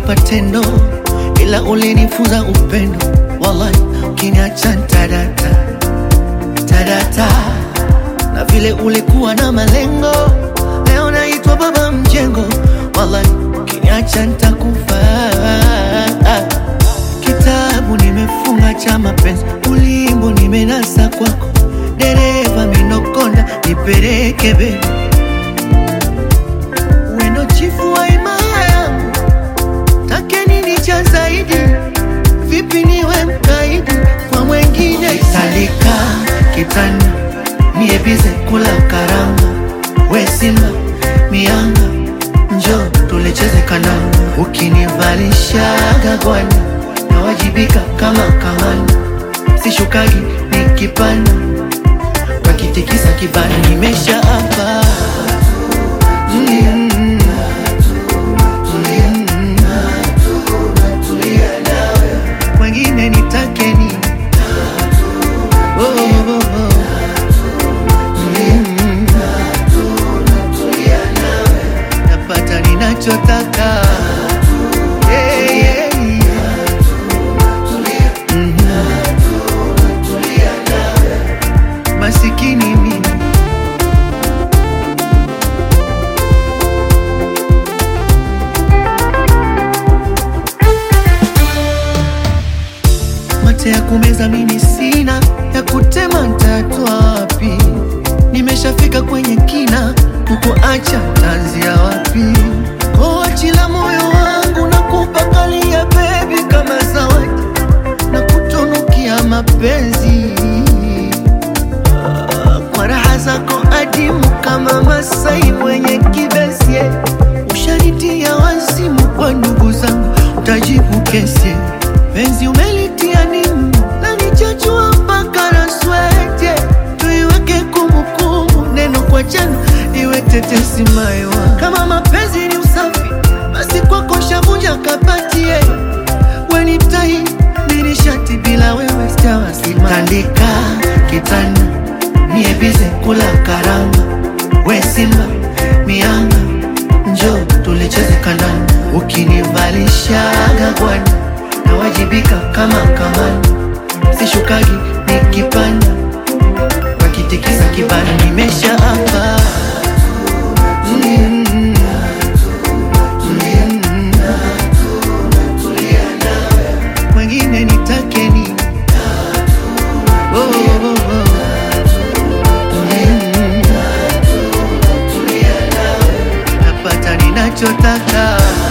kwa tendo, ila ulinifunza upendo. Wallahi, ukiniacha ntadata tadata, na vile ulikuwa na malengo, leo naitwa baba mjengo. Wallahi, ukiniacha ntakufa. Kitabu nimefunga cha mapenzi, ulimbo nimenasa kwako, dereva minokonda, nipeleke bebi wendo chifu wa imaya yangu, take nini cha zaidi? Vipi niwe mkaidi kwa mwengine? Salika kitanda niebize kula karanga, we simba mianga, njo tulecheze kananga, ukinivalishaga gwani nawajibika kama kahani, sishukagi nikipanda kakitikisa kibani, nimesha hapa mm. Wengine nitake nini? Oh, oh, oh. Mm. Napata ninachotaka Yeah, yeah, yeah. Mhm. Masikini mimi mate ya kumeza mimi sina, ya kutema ntatwa wapi? Nimeshafika kwenye kina, kukuacha tanzia wapi? Koachila moyo wangu na kupakalia bebi kama zawadi na kutunukia mapenzi Ah, kwa raha zako adimu kama Masai mwenye kibesi ushanitia wazimu kwa ndugu zangu, utajibu kesi penzi umelitia nimu na nichachua mpaka na swete, tuiweke kumbukumbu, neno kwa jana iwe tetesi maiwa. Kama mapenzi ni usafi, basi kwako shavunja kapatie wenitai nirishati bila wewe sitawasima. Tandika kitanda niebize kula karanga, we simba mianga, njo tulicheze kandanda, ukinivalishaga gwani nawajibika kama kamani, sishukagi nikipanda, wakitikisa kibani, nimesha hapa mm. Mm. Wengine nitake nini? Oh, oh, oh, oh. Mm. Napata ninachotaka